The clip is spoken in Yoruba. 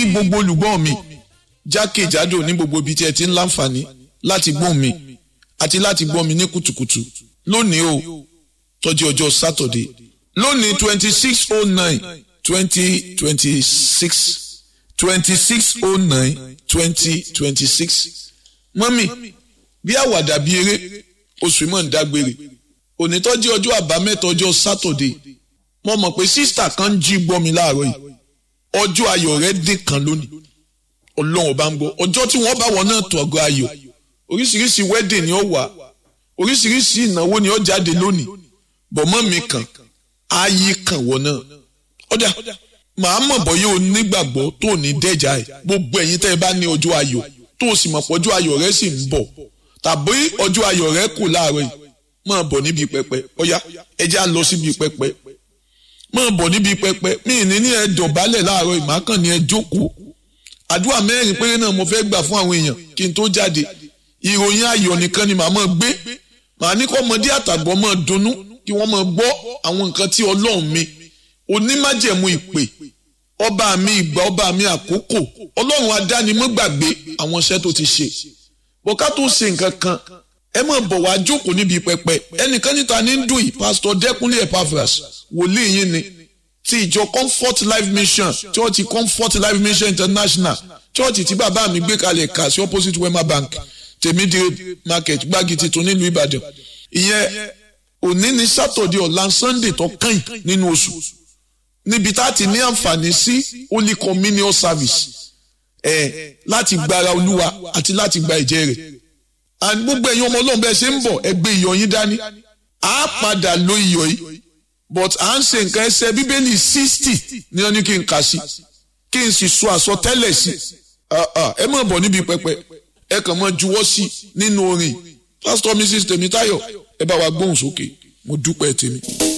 gbogbo olùgbọ́ mi jákèjádò ní gbogbo ibi tí ẹ ti ń láǹfààní láti gbọ́ mi àti láti gbọ́ mi ní kùtùkùtù lónìí o tọ́jú ọjọ́ sátọ̀dé lónìí twenty six oh nine twenty twenty six twenty six oh nine twenty twenty six mọ́mì bí àwàdà bí eré oṣù mọ̀ ń dágbére onítọ́jú ọjọ́ àbámẹ́ta ọjọ́ sátọ̀dé mo mọ̀ pé sísítà kan ń jí gbọ́ mi láàárọ̀ yìí ọjọ́ ayọ̀ rẹ̀ dín kan lónìí ọlọ́run bá ń gbọ́ ọjọ́ tí wọ́n bá wọn náà tó ọgọ́ ayọ̀ oríṣiríṣi wedding ni ó wà oríṣiríṣi ìnáwó ni ó jáde lónìí bọ̀mọ́ mi kàn ayé kàn wọ́n náà ọ̀dà màá mọ̀ bọ́ yóò nígbàgbọ́ tó ní dẹ́jà ẹ̀ gbogbo ẹ̀yin tẹ́ ẹ bá ní ọjọ́ ayọ̀ tó o sì mọ̀ pé ọjọ́ ayọ̀ rẹ sì ń bọ̀ tàbí ọjọ́ ayọ̀ rẹ kù láàárọ̀ yìí máa bọ̀ níbi pẹpẹ ọ̀yá ẹ já lọ síbi pẹpẹ máa bọ̀ níbi pẹpẹ mí ní ní ẹ dọ̀bálẹ̀ láàárọ̀ yìí màá kàn ní ẹ jókòó àdúrà mẹ́rin péré náà mo fẹ́ gbà fún àwọn èèyàn kí n tó jáde ìròyìn ayọ̀ nìkan ni màá máa gbé màá ní kọ́ ọmọdé àtàgbọ́ máa dunnú kí wọ́n máa gbọ́ àwọn nǹkan tí ọlọ́run mi onímájẹ̀mú ìpè ọba mi ìgbà ọba mi àkókò ọlọ́run adánimọ́gbàgbé àwọn iṣẹ́ tó ti ṣe bọ́ká tó ṣe nǹkan kan ẹ máa bọ̀ wá jókòó níbi pẹpẹ ẹnìkan níta ní ń dùn yìí pásítọ̀ dẹ́kunlé epaphras wòlíì yín ni ti ìjọ comfort life mission church comfort life mission international church tí bàbá mi gbé kalẹ̀ kà sí opposite wema bank tèmídìrí market gbági tuntun nílùú ìbàdàn ìyẹn òní ní sátọ̀dẹ̀ ọ̀la sunday tó kàn nínú oṣù níbi tá a ti ní àǹfààní sí holy communion service ẹ láti gbára olúwa àti láti gba ẹ̀jẹ̀ rẹ̀ and gbogbo ẹ̀yin ọmọ ọlọ́run bẹ́ẹ̀ ṣe ń bọ̀ ẹ gbé iyọ̀ yín dání a padà lo iyọ̀ yìí but à ń ṣe nǹkan ẹsẹ̀ bíbélì sixty ní wọn ní kí n kà sí kí n sì sọ àsọtẹ́lẹ̀ sí ẹ má bọ̀ níbi pẹpẹ ẹ kàn máa juwọ́ sí nínú orin pastor mrs tèmítáyọ̀ ẹ bá wa gbóhùn sókè mo dúpẹ́ tèmi.